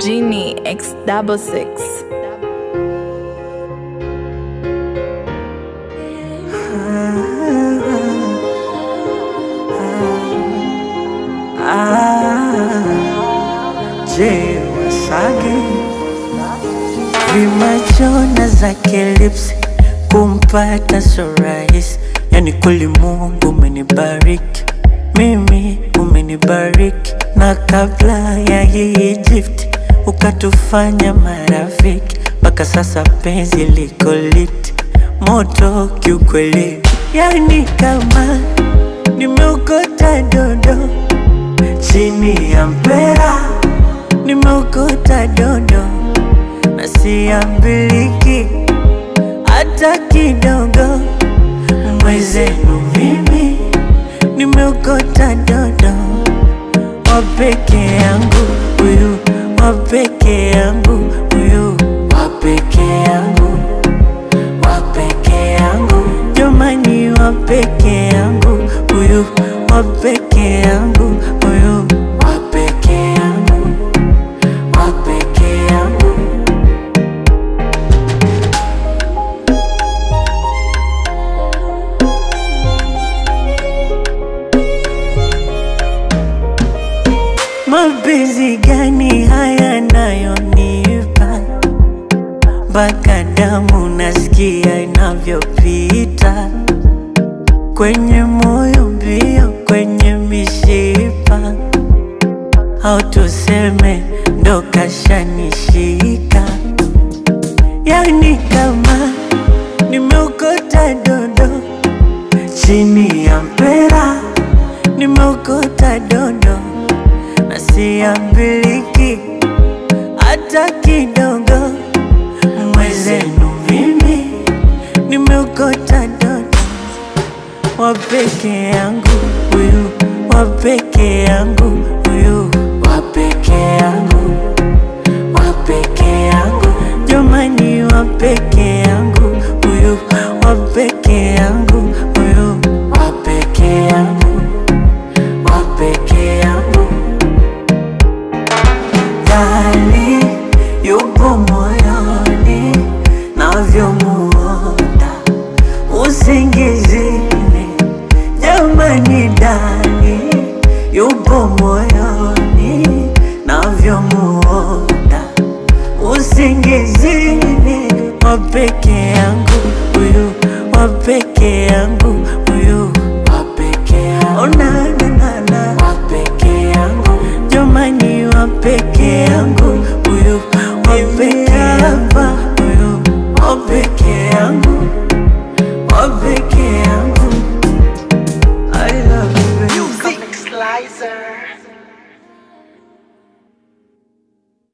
Genie X double six. Je, Wasage vimachona zake lips kumpata so rahisi, yani kweli Mungu umenibariki mimi, umenibariki na kabla ya hii Egypt ukatufanya marafiki, mpaka sasa penzi liko lit moto kiukweli, yani kama nimeokota dondo chini ya mpera nimeokota dondo na siambiliki hata kidogo. Mwezenu mimi nimeokota dondo wa peke yangu huyu, wa peke yangu huyu, wa peke yangu, wa peke yangu, jamani, wa peke yangu huyu, wa peke yangu huyu, wa peke yangu, wa peke yangu. Mapenzi gani haya nayonipa mpaka damu nasikia inavyopita kwenye moyo mbio, kwenye mishipa, au tuseme ndo kashanishika, yani kama nimeokota dondo chini ya mpera, nimeokota dondo na siambiliki hata kidogo. Mwezenu mimi nimeokota dodo wa peke yangu huyu, wa peke yangu huyu, wa peke yangu, wa peke yangu, jamani, wa peke yangu huyu, wa peke yangu huyu, wa peke yangu, wa peke yangu ndani yupo moyoni navyomuota usingizini, jamani, ndani yupo moyoni navyomuota usingizini, wa peke yangu huyu, wa peke yangu huyu, wa peke yangu, oh, na, na, na, na. wa peke yangu, jamani, wa peke yangu huyu, wa peke hapa huyu, wa peke yangu, wa peke yangu. I love you, baby. Music Slicer.